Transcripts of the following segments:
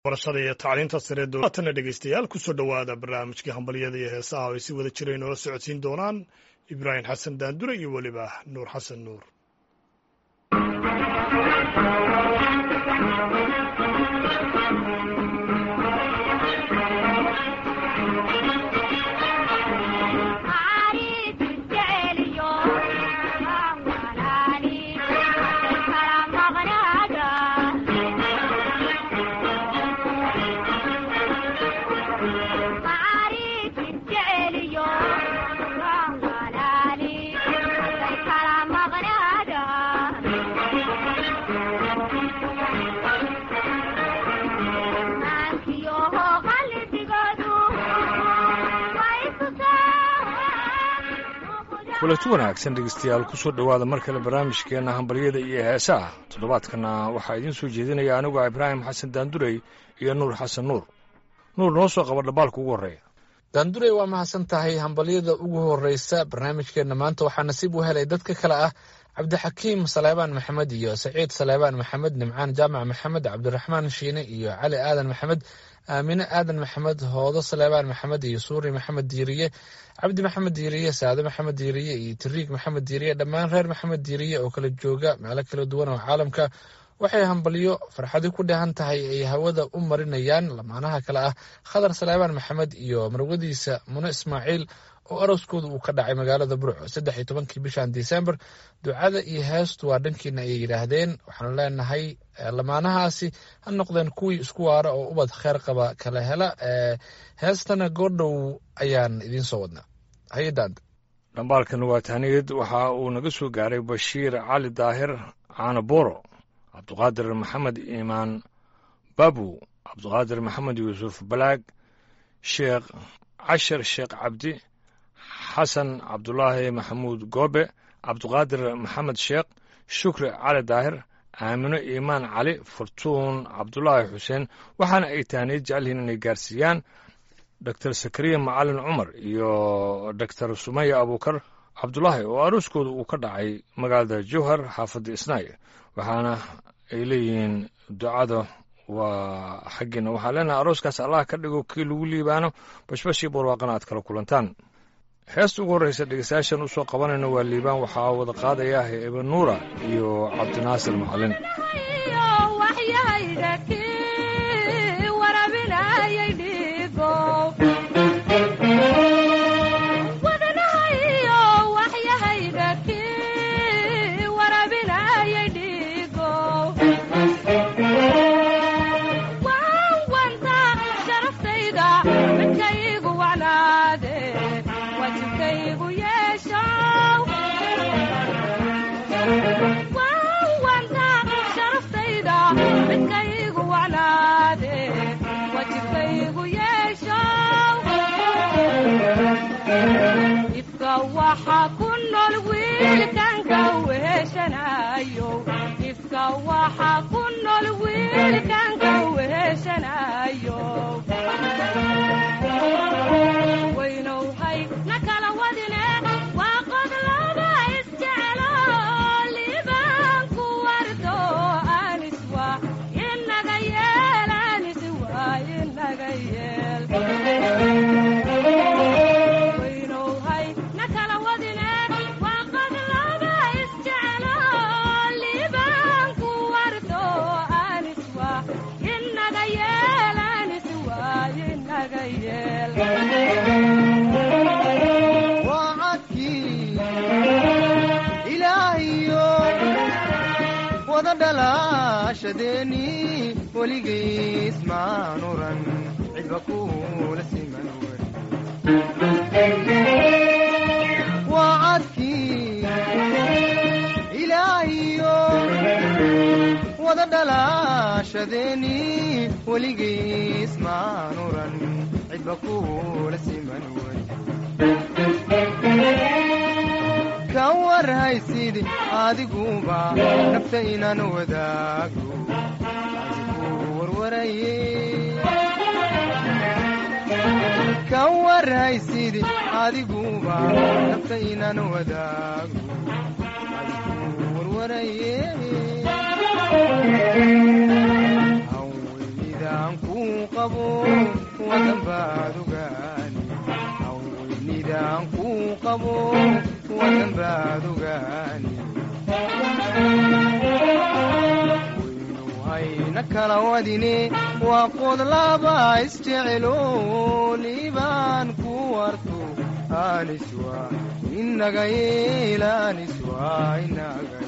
barashada iyo tacliinta sare dowlaatana dhegeystayaal kusoo dhowaada barnaamijkii hambalyada iyo heesaha oo ay si wada jira inoola socodsiin doonaan ibraahim xasan daandure iyo weliba nuur xasan nuur kulanti wanaagsan dhegeystayaal kusoo dhowaada mar kale barnaamijkeenna hambalyada iyo heesaha toddobaadkana waxaa idiin soo jeedinaya aniguo ibraahim xasan daandurey iyo nuur xasan nuur nuur noo soo qaba dhambaalka ugu horreeya daandurey waa mahadsan tahay hambalyada ugu horreysa barnaamijkeenna maanta waxaa nasiib u helay dadka kale ah cabdixakiim saleebaan maxamed iyo saciid saleebaan maxamed nimcaan jaamac maxamed cabdiraxmaan shiine iyo cali aadan maxamed aamine aadan maxamed hoodo saleebaan maxamed iyo suuri maxamed diiriye cabdi maxamed diiriye saade maxamed diiriye iyo tiriig maxamed diiriye dhammaan reer maxamed diiriye oo kala jooga meelo kala duwan oo caalamka waxay hambalyo farxadi ku dheehan tahay ay hawada u marinayaan lamaanaha kale ah khadar saleebaan maxamed iyo marwadiisa mune ismaaciil oo arooskooda uu ka dhacay magaalada burco saddex iyo tobankii bishan disembar ducada iyo heestu waa dhankiina ayay yidhaahdeen waxaanu leenahay lamaanahaasi ha noqdeen kuwii isku waara oo ubad kheer qaba kala hela heestana goordhow ayaan idiin soo wadnaa hay-addaanta dhambaalkan waa tahniyad waxa uu naga soo gaaray bashiir cali daahir caano booro cabduqaadir maxamed iimaan babu cabduqaadir maxamed yuusuf balaag sheekh cashar sheekh cabdi xasan cabdulaahi maxamuud goobe cabduqaadir maxamed sheekh shukri cali daahir aamino iimaan cali furtuun cabdulaahi xuseen waxaana ay tahniyad jecelyihiin inay gaarsiiyaan doctor sakariya macalin cumar iyo doctor sumaya abuukar cabdulaahi oo arooskooda uu ka dhacay magaalada jowhar xaafadda isnaay waxaana ay leeyihiin ducada waa xaggiina waxaa leenahay arooskaas allah ka dhigo kii lagu liibaano bashbashii barwaaqana aad kala kulantaan heesta ugu horreysa dhegeystayaashan usoo qabanayna waa liibaan waxaa wada qaadaya ebe nuura iyo cabdinaasir macalin ka warhaysid adiguba nafta inaan wadaago warwaraye ka warhaysid adiguba nafta inaan wadaago warwaraye hawlidaan ku kuu qabo wadan baad ogaani haweynidaan kuu qabo wadan baad ogaani waynu hayna kala wadine waa qod laba isjecelo liibaan ku warto aniswa inaga yeelaniswa inaga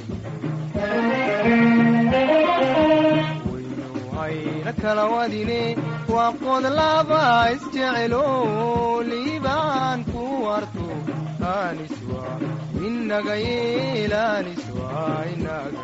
waynu hayna kala wadine waa qod laba isjecelo liibaan ku warto aniswa inaga yeelaniswa inaga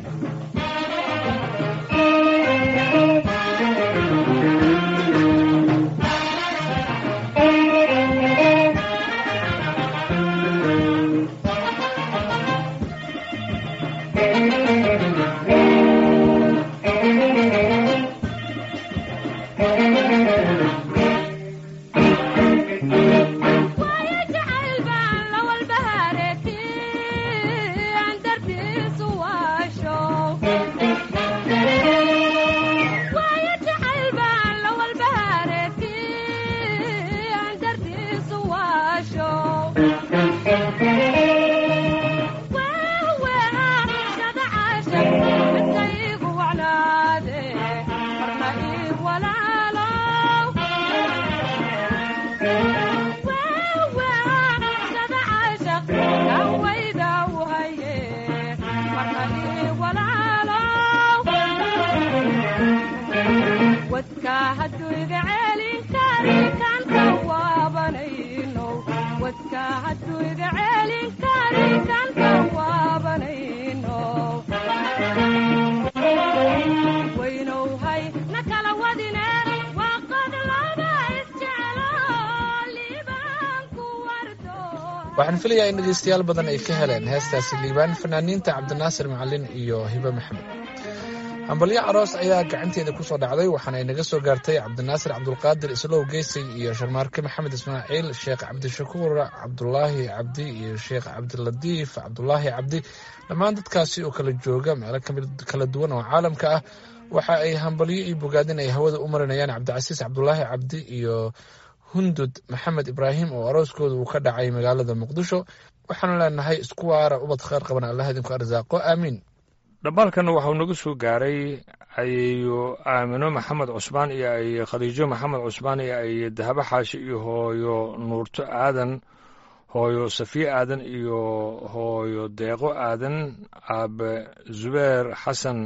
waxaan filayaa in dhegeystayaal badan ay ka heleen heestaasi liibaan fanaaniinta cabdinaasir macalin iyo hibe maxamed hambalyo aroos ayaa gacanteeda ku soo dhacday waxaana ay naga soo gaartay cabdinaasir cabdulqaadir islow geysay iyo sharmaarke maxamed ismaaciil sheekh cabdishakuur cabdulaahi cabdi iyo sheekh cabdilatiif cabdulaahi cabdi dhammaan dadkaasi oo kala jooga meelo kala duwan oo caalamka ah waxa ay hambalyo iyo bogaadin ay hawada u marinayaan cabdicasiis cabdulaahi cabdi iyo hundud maxamed ibraahim oo arooskooda uu ka dhacay magaalada muqdisho waxaanu leenahay isku waara ubad kheyr qaban allah idinku arsaaqo aamiin dhambaalkan waxau nagu soo gaaray ayeeyo aamino maxamed cusmaan iyo aye khadiijo maxamed cusmaan iyo aye dahabo xaashi iyo hooyo nuurto aadan hooyo safiye aadan iyo hooyo deeqo aadan aabe zubeer xasan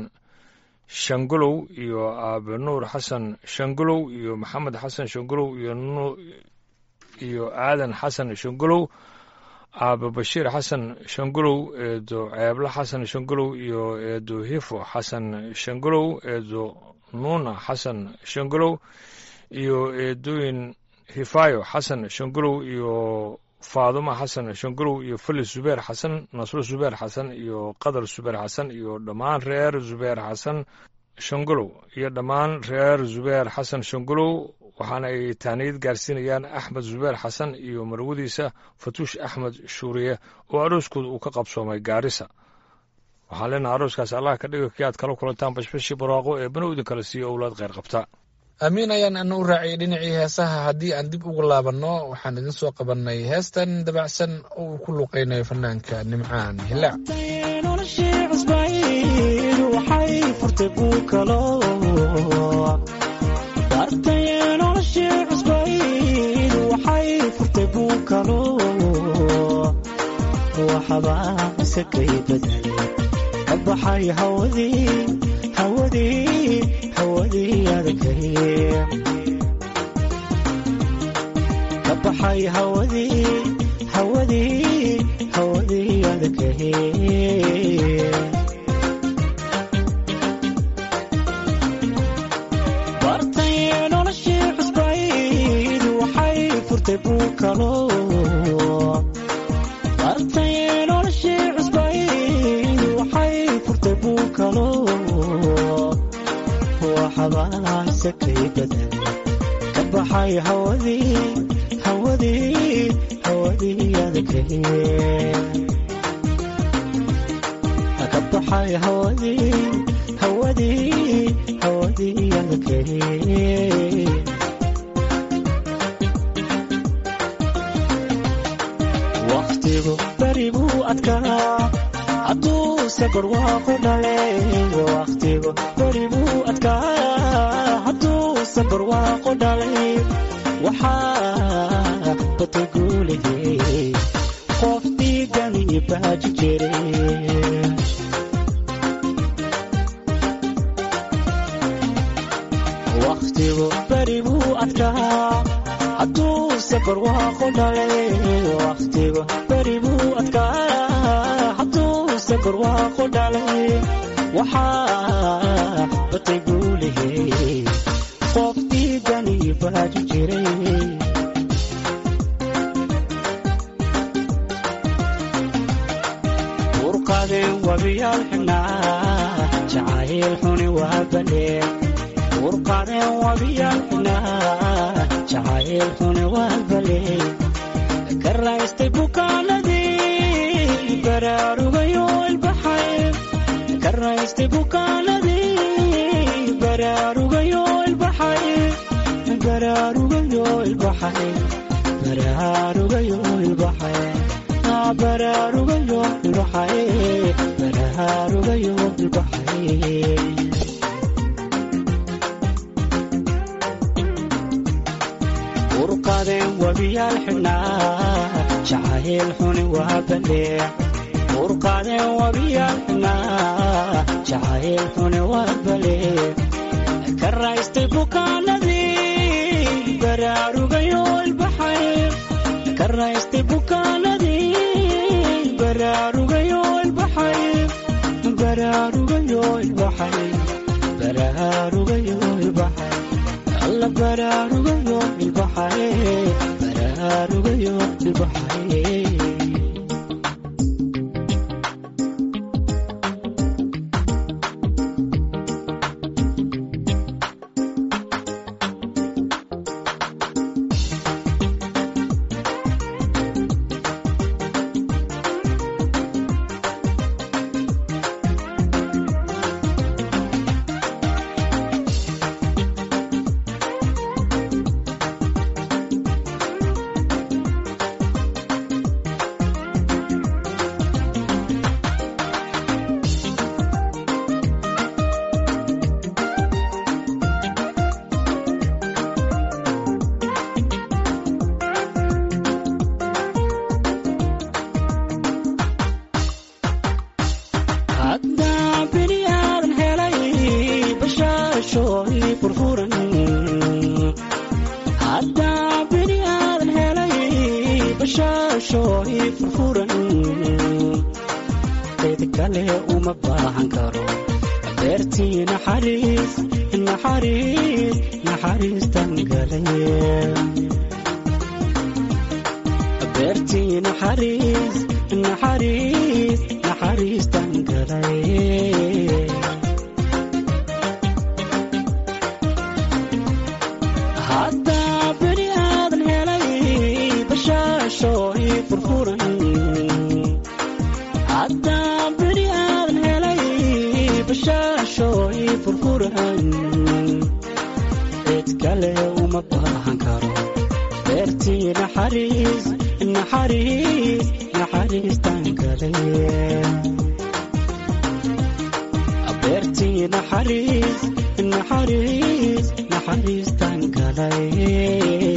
shangulow iyo aabe nuur xasan shangulow iyo maxamed xasan shangulow iyo iyo aadan xasan shangulow aabe bashiir xasan shangulow eedo ceeblo xasan shangulow iyo eedo hifo xasan shangulow eedo nuuna xasan shangulow iyo eedooyin hifaayo xasan shangulow iyo faaduma xasan shangulow iyo felis zubeer xasan nasro zubeer xasan iyo qadar zubeer xasan iyo dhammaan reer zubeer xasan shangulow iyo dhammaan reer zubeer xasan shangulow waxaana ay taaniyad gaarsiinayaan axmed zubeer xasan iyo marwadiisa fatuush axmed shuuriye oo arooskooda uu ka qabsoomay gaarisa waxaan leenaha arooskaas allah ka dhigo kii aad kala kulantaan bashbashii barwaaqo ee bana idin kala siiyo owlaad kheyr qabta aamiin ayaan ana u raaciyay dhinacii heesaha haddii aan dib ugu laabanno waxaan idin soo qabannay heestan dabacsan oo uu ku luqaynayo fanaanka nimcaan hilaac baxay hawadii hawadii hawadii adagay ka baxay hawadii hawadii hawadii adagay bartay noloshii cusbayd waxay furtay buu kalo bartay noloshii cusbayd waxay furtay buu kalo waxabaasakay badan ka baxay hawadii hawadii hawadii adagay ka baxay hawadii hawadii hawadii hawadii adkay waqtigu beri buu adkaa hadduu safar waaqu dhalay waqtigu beri buu adkaa hadduu safar waaqu dhalay waxaa batay guulihii qof dhiigani baaji jiray waqtigu beri buu adkaa hadduu safar waaqu dhalay waqtigu beri buu adkaa hadduu safar waaqu dhalay waxaa batay guulihii qof dhiigani baaji jiray urqadeen wabiyaal xibnaa jacayl xuni waa baleen urqadeen wabiyaal xibnaa jacayl xuni waa baleen ka raystay bukaanadii baraarugayo ilbaxay ka raystay bukaanadii baraarugayo ilbaxay baraarugayo ilbaxay baraarugayo ilbaxay baraarugayo ilbaxay baraarugayo ilbaxay urqadeen wabiyaal xibnaa jacayl xuni waa balee urqadeen wabiyaal xibnaa jacayl xuni waa balee ka raystay bukaanadii baraarugayo ilbaxay ka raystay bukaanadii baraarugayo ilbaxay baraarugayo ilbaxay baraarugayo ilbaxay alla baraarugayo ilbaxay baraarugayo ilbaxay haddaa bini aadan helay bashaashooy furfuran haddaa bini aadan helay bashaashooy furfuran cid kale uma baahan karo beertii naxariis naxariis naxariistan galay beertii naxariis naxariis naxariistan galay haddaa bini aadan helay bashaashooy furfuran haddaa bini aadan helay bashaashooy furfuran cid kale uma baahan karo beertii naxariis naxariis naxariistan galay beertii naxariis naxariis naxariistan galay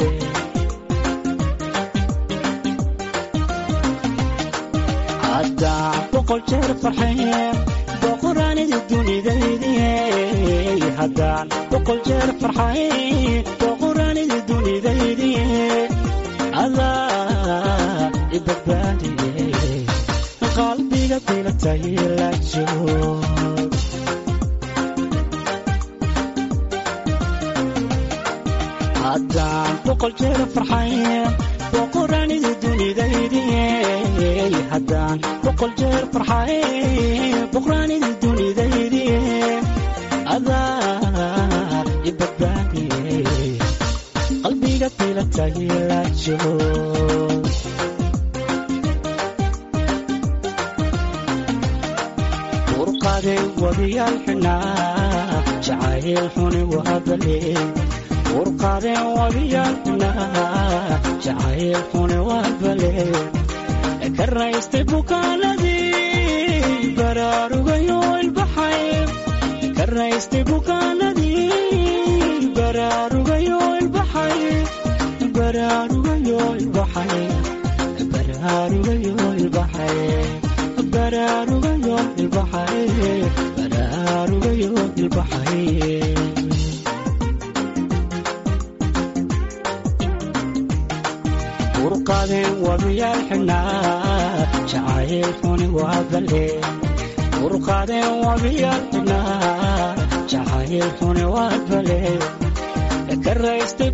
haddaa boqol jeer farxeen boqoraanidi dunidaydiye haddaan boqol jeer farxayn boqoraanidi dunidaydiye adaa ibadbaadiye qalbiga bilatay la joog haddaan boqol jeer farxayn boqoraanidi dunidaydiye haddaan boqol jeer farxayn boqoraanidi dunidaydiye adaa ibadbaadiye qalbiga bilatay la joog urqade wabiyaal xinaa jacayl xuni waa bale urqaadeen wabiyaalna jacayl xuni waa bale ka raystay bukaanadii baraarugayo ilbaxay ka raystay bukaanadii baraarugayo ilbaxay baraarugayo ilbaxay baraarugayo ilbaxay baraarugayo ilbaxay baraarugayo ilbaxay urqaadeen wabiyaal xidhnaa jacayl xuni waa bale urqaadeen wabiyaal xidhnaa jacayl xuni waa bale ka raystay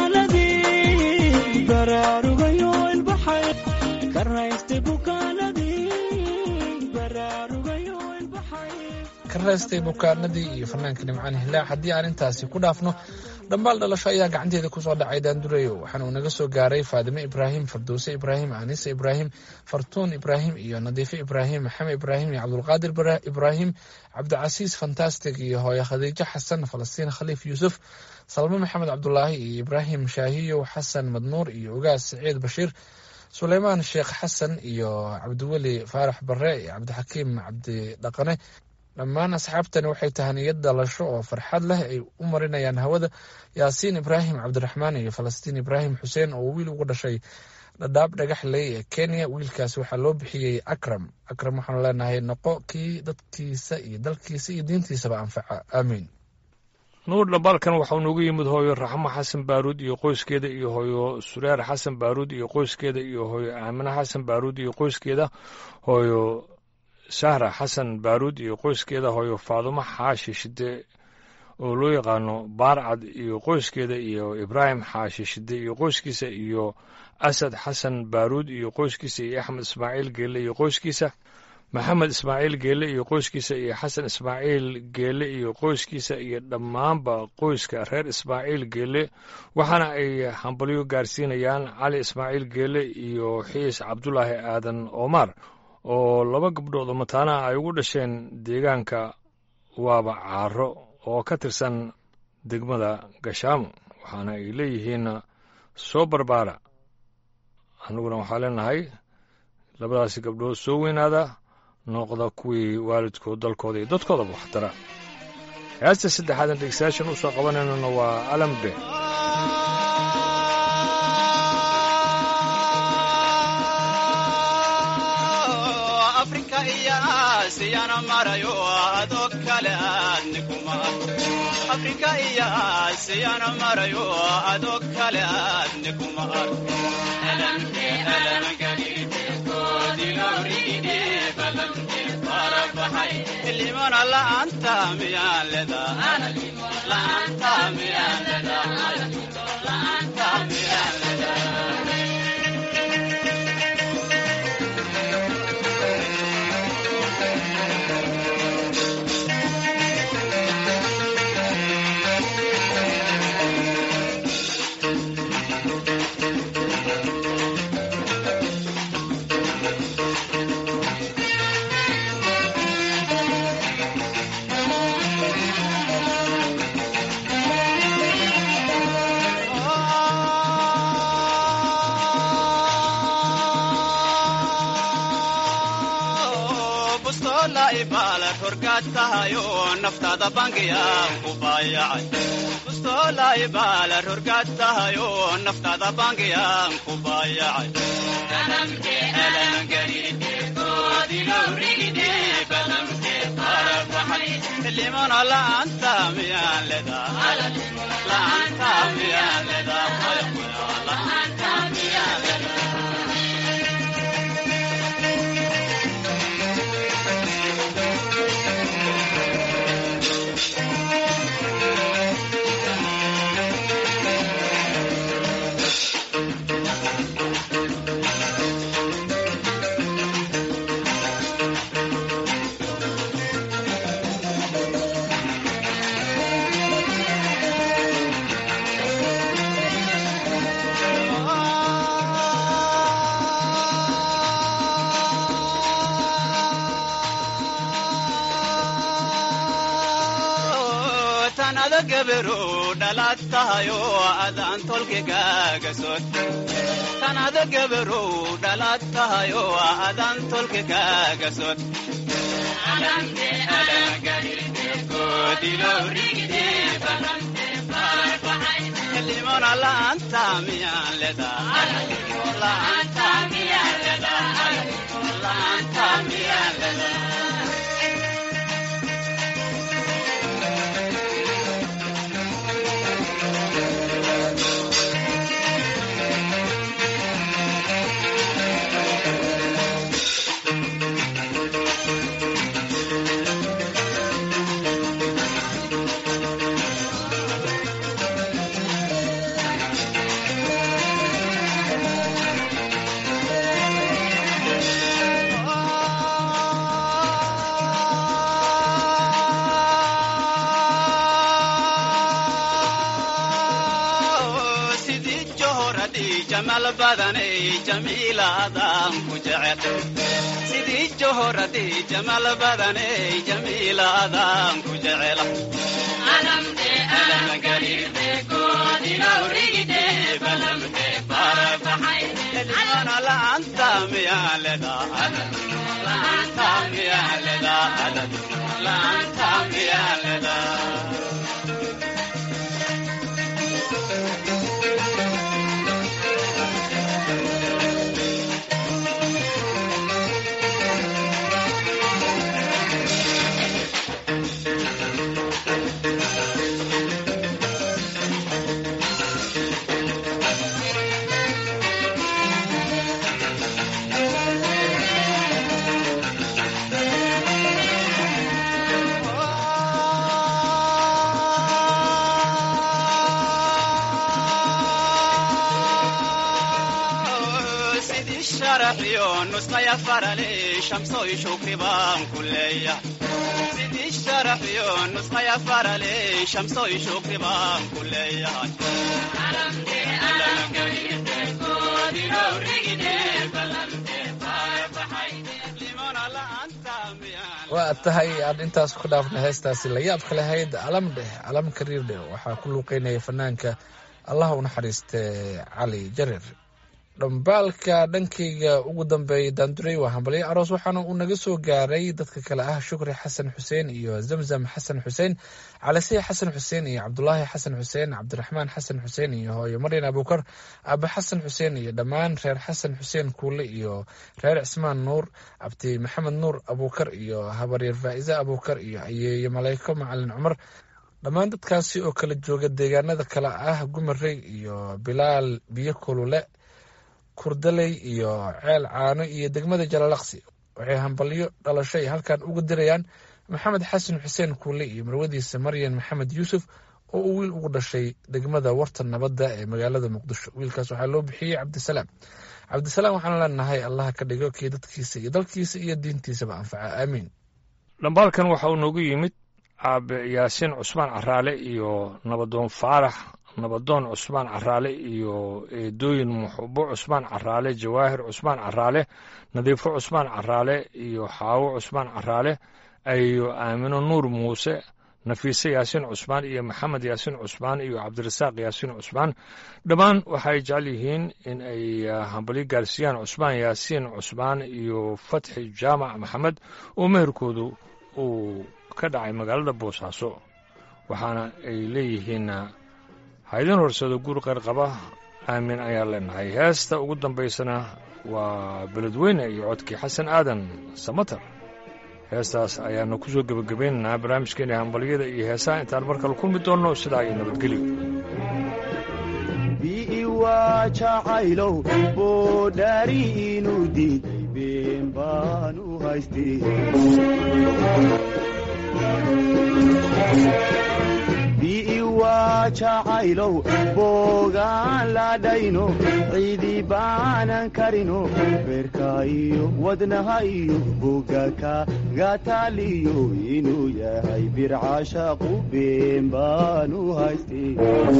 bukaanadii baraarugayo ilbaxay ka raystay bukaanadii baraarugayo ilbaxay ka raystay bukaanadii iyo fanaanka nimcaan hilaac haddii aan intaasi ku dhaafno dhambaal dhalasho ayaa gacanteeda kusoo dhacay daandureyo waxaana uu naga soo gaaray faadime ibraahim farduuse ibraahim anise ibraahim fartuun ibraahim iyo nadiife ibraahim maxamed ibraahim iyo cabdulqaadir ibraahim cabdicasiis fantastic iyo hooye khadiijo xasan falastiin khaliif yuusuf salme maxamed cabdulaahi iyo ibraahim shaahiyo xasan madnuur iyo ogaas saciid bashiir suleymaan sheekh xasan iyo cabdiweli faarax bare iyo cabdixakiim cabdidhaqane dhammaan asxaabtani waxay tahaniyad dhalasho oo farxad leh ay u marinayaan hawada yaasiin ibraahim cabdiraxmaan iyo falastiin ibraahim xuseen oo wiil ugu dhashay dhadhaab dhagaxley ee kenya wiilkaas waxaa loo bixiyey akram akram waxaanu leenahay noqo kii dadkiisa iyo dalkiisa iyo diintiisaba anfaca aamiin nuur dhambaalkan waxau noogu yimid hooyo raxmo xasan baaruud iyo qoyskeeda iyo hooyo sureer xasan baaruud iyo qoyskeeda iyo hooyo aamine xasan baaruud iyo qoyskeeda hooyo sahra xasan baaruud iyo qoyskeeda hooyo faadumo xaashi shide oo loo yaqaano baarcad iyo qoyskeeda iyo ibraahim xaashi shide iyo qoyskiisa iyo asad xasan baaruud iyo qoyskiisa iyo axmed ismaaciil geelle iyo qoyskiisa maxamed ismaaciil geelle iyo qoyskiisa iyo xasan ismaaciil geelle iyo qoyskiisa iyo dhammaanba qoyska reer ismaaciil geelle waxaana ay hambalyo gaarsiinayaan cali ismaaciil geelle iyo xiis cabdulaahi aadan omar oo laba gabdhood oo mataanaha ay ugu dhasheen deegaanka waaba caaro oo ka tirsan degmada gashaamo waxaana ay leeyihiin soo barbaara annaguna waxaa leenahay labadaasi gabdhood soo weynaada noqda kuwii waalidkood dalkooda iyo dadkoodaba waxtara heesta saddexaadan dhegeystayaashan u soo qabanaynona waa alambe afrika iyo aasiyana marayo adoo kale aadni kuma afrika iyo aasiyana marayo adoo kale aadni kuma arko limana la'aanta miyaan ledaa la'aanta miyaan ledaa la'aanta miyaan ledaa naftaada bangiyaan ku baayacay bustoola ibaala rorgaad tahayo naftaada bangiyaan ku baayacay limana la'aanta miyaan ledaa la'aanta miyaan ledaa la'aanta miyaan ledaa sanado gabarow dhalaad tahayo adaan tolkigaaga sod sanado gabarow dhalaad tahayo adaan tolkigaaga sod limona laanta miyaan ledaa laanta miyaan ledaa laanta miyaan ledaa sidii johoradii jamal badanay jamiilaadaan ku jecel sidii johoradii jamal badanay jamiilaadaan ku jecel limona laanta miyaan ledaa laanta miyaan ledaa laanta miyaan ledaa sidii sharaxiyo nusqaya farale shamsoy shukri baan ku leeyahay sidii sharaxiyo nusqaya farale shamsoy shukri baan ku leeyahay limona laanta miyaan waa tahay aan intaas ku dhaafnay heestaasi la yaabka lahayd alam dheh alam kariir dheh waxaa ku luuqeynaya fanaanka allah u naxariiste cali jarir dhambaalka dhankayga ugu dambeeyay daanduray waa hambalyo aroos waxaana uu naga soo gaaray dadka kale ah shukri xasan xuseen iyo zamzam xasan xuseen calisiya xasan xuseen iyo cabdulaahi xasan xuseen cabdiraxmaan xasan xuseen iyo hooyo maryan abuukar aabe xasan xuseen iyo dhammaan reer xasan xuseen kuule iyo reer cismaan nuur cabdi maxamed nuur abuukar iyo habaryar faa'ize abuukar iyo ayeeye maleyko macalin cumar dhammaan dadkaasi oo kala jooga deegaanada kale ah gumarey iyo bilaal biyo kulule kurdaley iyo ceel caano iyo degmada jalalaqsi waxay hambalyo dhalasho ay halkan uga dirayaan maxamed xasan xuseen kuule iyo marwadiisa maryan maxamed yuusuf oo uu wiil ugu dhashay degmada warta nabadda ee magaalada muqdisho wiilkaas waxaa loo bixiyey cabdisalaam cabdisalaam waxaan leenahay allaha ka dhigo kii dadkiisa iyo dalkiisa iyo diintiisaba anfaca aamiin dhambaalkan waxa uu noogu yimid aabe yaasiin cusmaan caraale iyo nabadoon faarax nabadoon cusmaan caraale iyo eedooyin muxubo cusmaan caraale jawaahir cusmaan caraale nadiifo cusmaan caraale iyo xaawo cusmaan caraale iyo aamino nuur muuse nafiise yaasiin cusmaan iyo maxamed yaasiin cusmaan iyo cabdirasaaq yaasiin cusmaan dhammaan waxay jecel yihiin in ay hambalyo gaarsiiyaan cusmaan yaasiin cusmaan iyo fatxi jaamac maxamed oo meherkoodu uu ka dhacay magaalada boosaaso waxaana ay leeyihiin haydin horsado guur qarqaba aamin ayaan leenahay heesta ugu dambaysana waa beledweyne iyo codkii xasan aadan samatar heestaas ayaanu ku soo gebagabaynaynaa barnaamijkeena hambalyada iyo heesaha intaan mar kale kulmi doonno sidaa iyo nabadgelyo bi'iwaa jacaylow boodhaari inuu diiday been baan u haystay bi'iwaa jacaylow boogaan ladhayno ciidi baanan karino beerka iyo wadnaha iyo bogaka gataaliyo inuu yahay bircashaqu been baan u haystay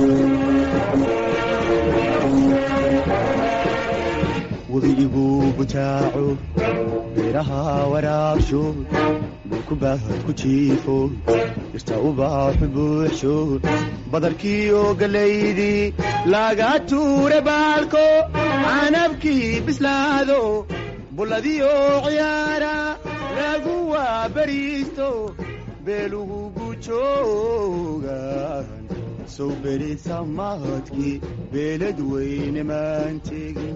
webiiguu bujaaco beeraha waraabsho dhulku baahad ku jiifo dhirta ubaaxu buuxsho badarkiiyo galaydii laga tuure baalko canabkii bislaado bulladiyo ciyaara lagu waabariisto beelugu gujoogan sow berisa mahadkii beelad weyne maan tegin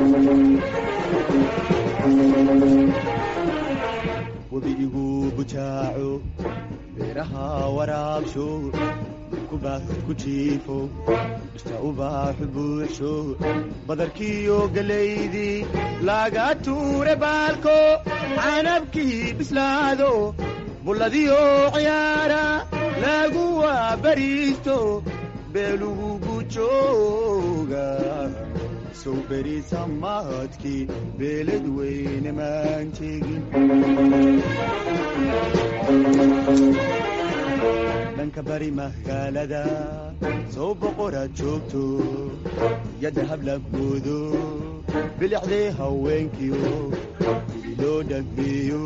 webi igu bujaaco beeraha waraabsho kubahad ku jiifo dhirta ubaaxu buuxsho badarkiiyo galaydii laga tuure baalko canabkii bislaado bulladiyo ciyaara lagu waabariisto beelugu gujooga sow berisa mahadkii beelad weyne maan tegin dhanka bari magaalada sow boqoraad joogto yadda hablaboodo bilicdee haweenkiyo gudi loo dhameeyo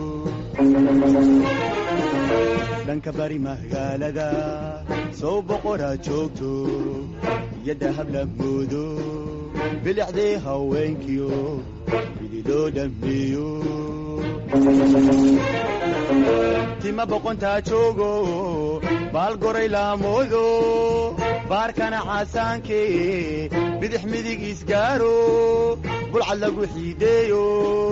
dhanka bari magaalada sow boqoraad joogto yadda hablaboodo bilicdee haweenkiyo gudi loo dhameeyo tima boqontaa joogo baal goray laamoodo baarkana casaanke bidix midig isgaaro bulcad lagu xiideeyo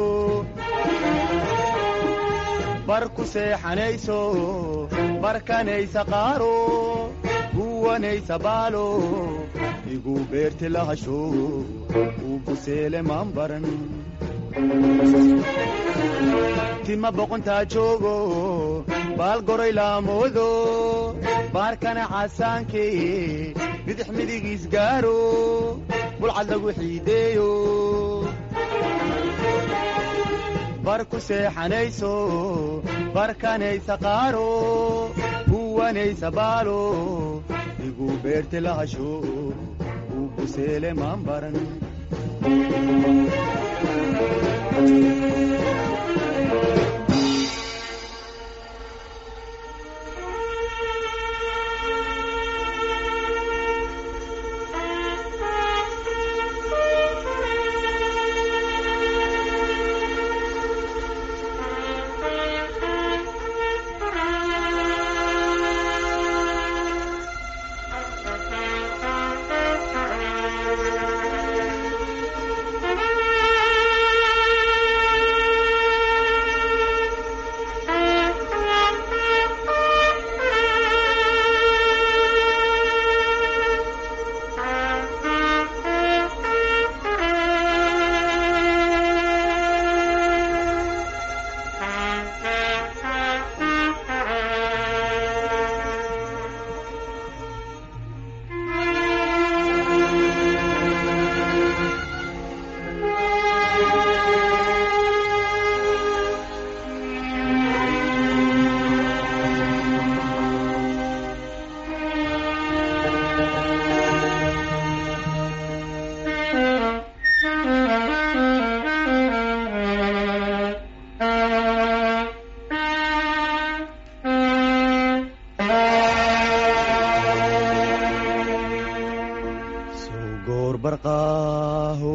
bar ku seexanayso barkanaysa qaaro guwanaysa baalo igu beerti lahasho uu buseele maan baran tima boqontaa joogo baal goray laamoodo baarkana casaanke bidix midig isgaaro bulcad lagu xiideeyo bar ku seexanayso barkanaysa qaaro guwanaysa baalo igu beerti lahasho uu buseele maan baran sow goor barqaaho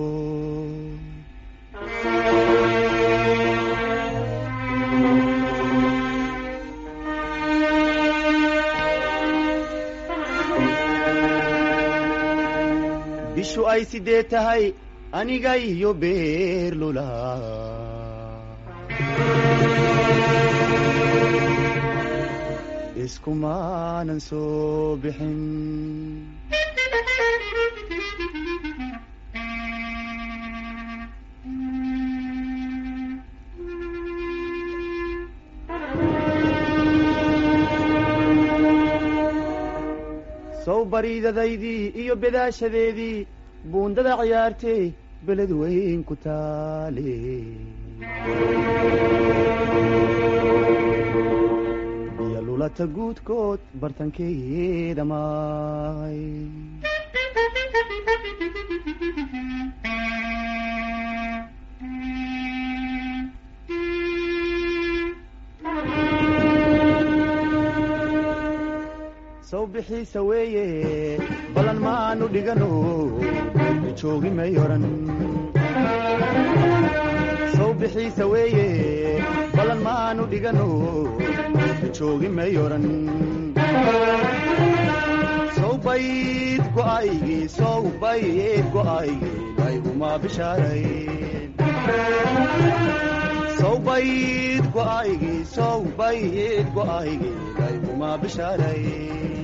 bishu ay sidee tahay aniga iyo beerlula iskumaanan soo bixin sow bariidadaydii iyo bedaashadeedii buundada ciyaartay beled weyn ku taale iyo lulata guudkood bartankeeda maay bixiisa weeye ballan maanu dhigano beerka joogi may oran sow bixiisa weeye ballan maanu dhigano beerka joogi may oran sow bayd go'aygii sow bayd go'aygii layguma bishaarayn sow bayd go'aygii sow bayd go'aygii layguma bishaarayn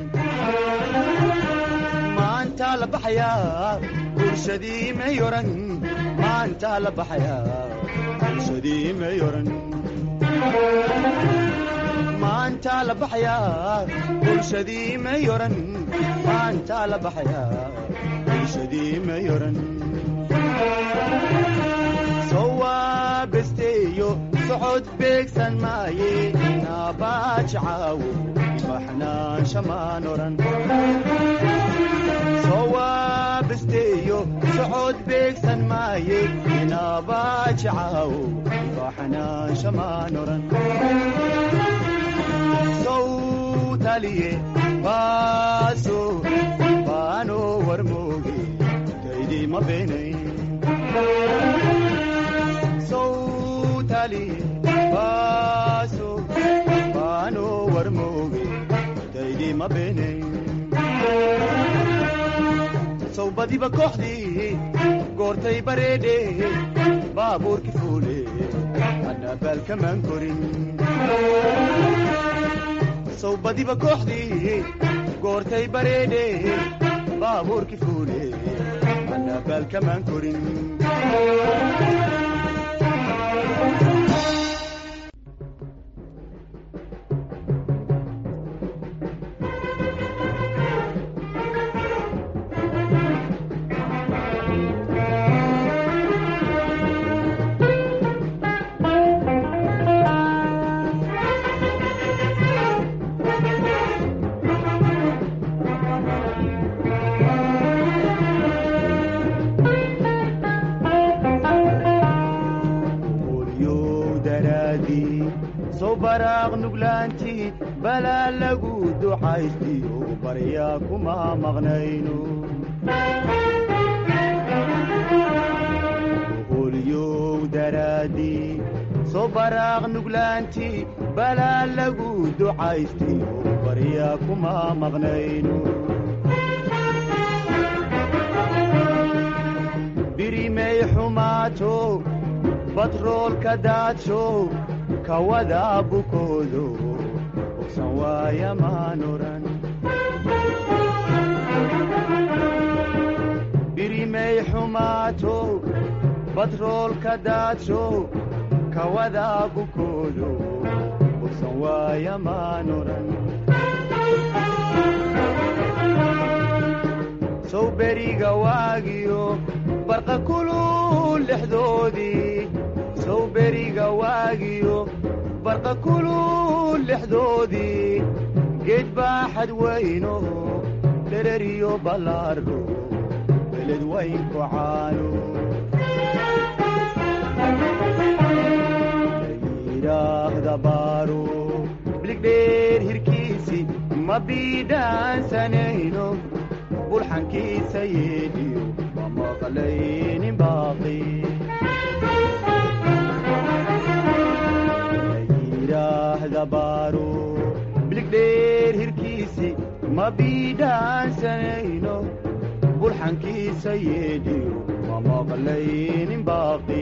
maantaa la baxayaa bulshadii may oran maantaa la baxayaa bulshadii may oran maantaa la baxayaa bulshadii may oran maantaa la baxayaa bulshadii may oran sowaa besteeyo socod beegsan maaye naabaaji caawo baxnaansha maan oran sowaa besteeyo socod beegsan maaye naabaaji caawo baxnaansha maan oran sow taliye baaso baano warmooge taydii ma beenayn sowtali baaso baano warmooge daydii ma beenayn sow badiba kooxdii goortay bareedhe baabuurki fuule anna baalkamaan korin sow badiba kooxdii goortay bareedhe baabuurki fuule anna baalkamaan korin qolyow daraadii sow baraaq nuglaantii balaa lagu ducaystiyo baryaa kuma maqnayno qolyow daraadii sow baraaq nuglaantii balaa lagu ducaystiyo baryaa kuma maqnayno birimay xumaato batroolka daadsho kawada bukoodo bogsan waaya maan oran birimay xumaato batroolka daadsho kawada bukoodo bogsan waaya maan oran sow beriga waagiyo barqa kulul lexdoodii sow beriga waagiyo barqa kulul lexdoodii geed baaxad weyno dhereriyo ballaarho beled waynku caano layidhaahda baaro biligdheer hirkiisi ma biidhaansanayno bulxankiisa yeedhiyo ma maqlaynin baaqi layidhaahda baaro biligdheer hirkiisi ma biidhaansanayno bulxankiisa yeedhiyo ma maqlaynin baaqi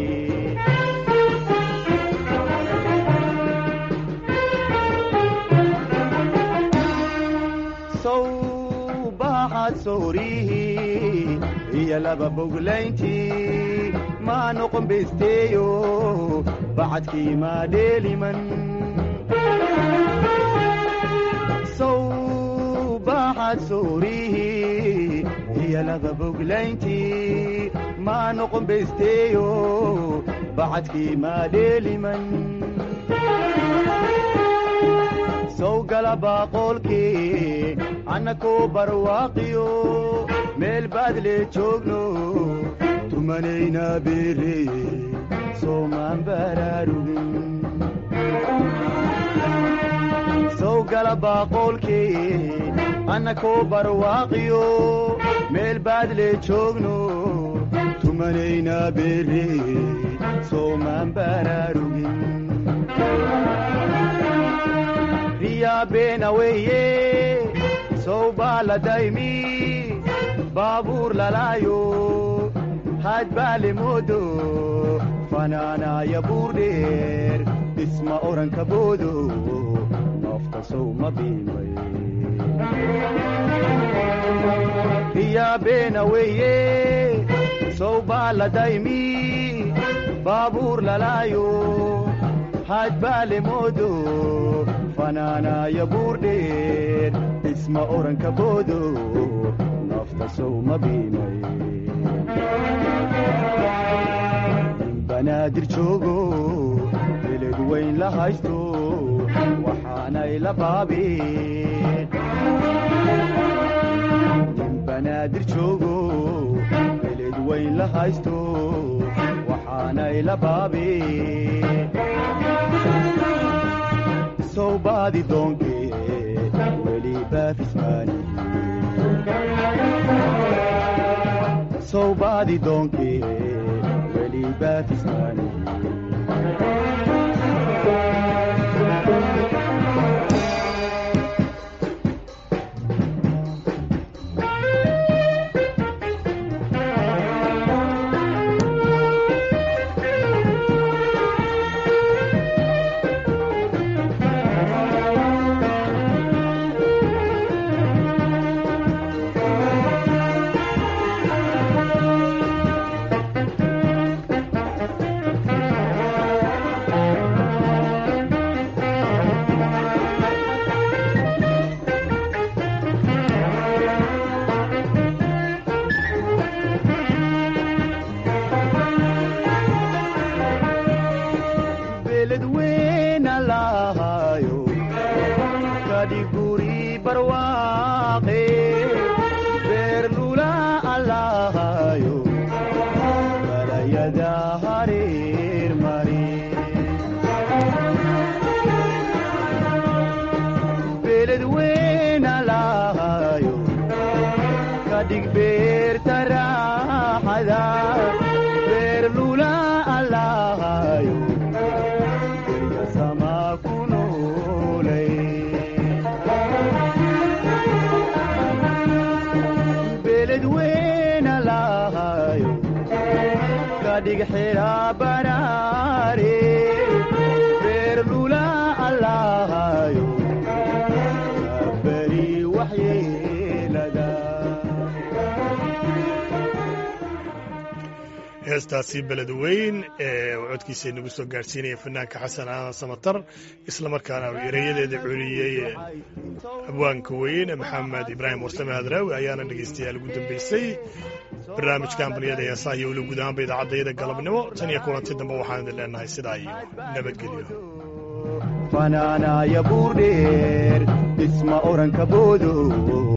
sow baaxad soorihii iyo laba boglayntii maa noqon besteeyo bacadkii maa dheeliman sow baaxad soorihii iyo laba boglayntii maa noqon besteeyo bacadkii maa dheeliman sow gala baaqoolkii annakoo barwaaqiyo meel baadle joogno tumanayna beere soomaan baraarugin sow gala baaqoolkii annakoo barwaaqiyo meel baadle joogno tumanaynaa beere soomaan baraarugin riyaa beena weeye sow baa la daymi baabuur lalaayo had baa le moodo fanaanaaya buur dheer dhisma oranka boodo nafta sow ma biimay riyaa beena weeye sow baa la daymi baabuur lalaayo had baa le moodo fanaanaaya buur dheer dhisma oranka boodo nafta sow ma biimay nin banaadir joogo beled weyn la haysto waxaanay la baabeen nin banaadir joogo beled weyn la haysto waxaanay la baabeen sow baadi doonkee weli baafismaani sow baadi doonkee weli baafismaani beled weyna lahaayo kadhig guri barwaaqe beer lula alahaayo balayada hareer mari beled weyna lahaayo kadhig beerta raaxada beer lula alahaayo Derya sama kunolay beled weyna lahayo kadhig xira baraare beer lula allahayo beri waxyeelada heestaasi beled weyn ee uu codkiisa inagu soo gaadhsiinaya fanaanka xasan aadan samatar islamarkaana uu erayadeeda culiyey abwaanka weyn maxamed ibraahim warsame hadraawi ayaana dhegaystayaal ugu dambeysay barnaamijka ambaliyada heesaha iyo weli guud ahaanba idaacadayada galabnimo tan iyo kulanti dambe waxaan idin leenahay sidaa iyo nabadgelyo fanaanaaya buur dheer dhisma oranka boodo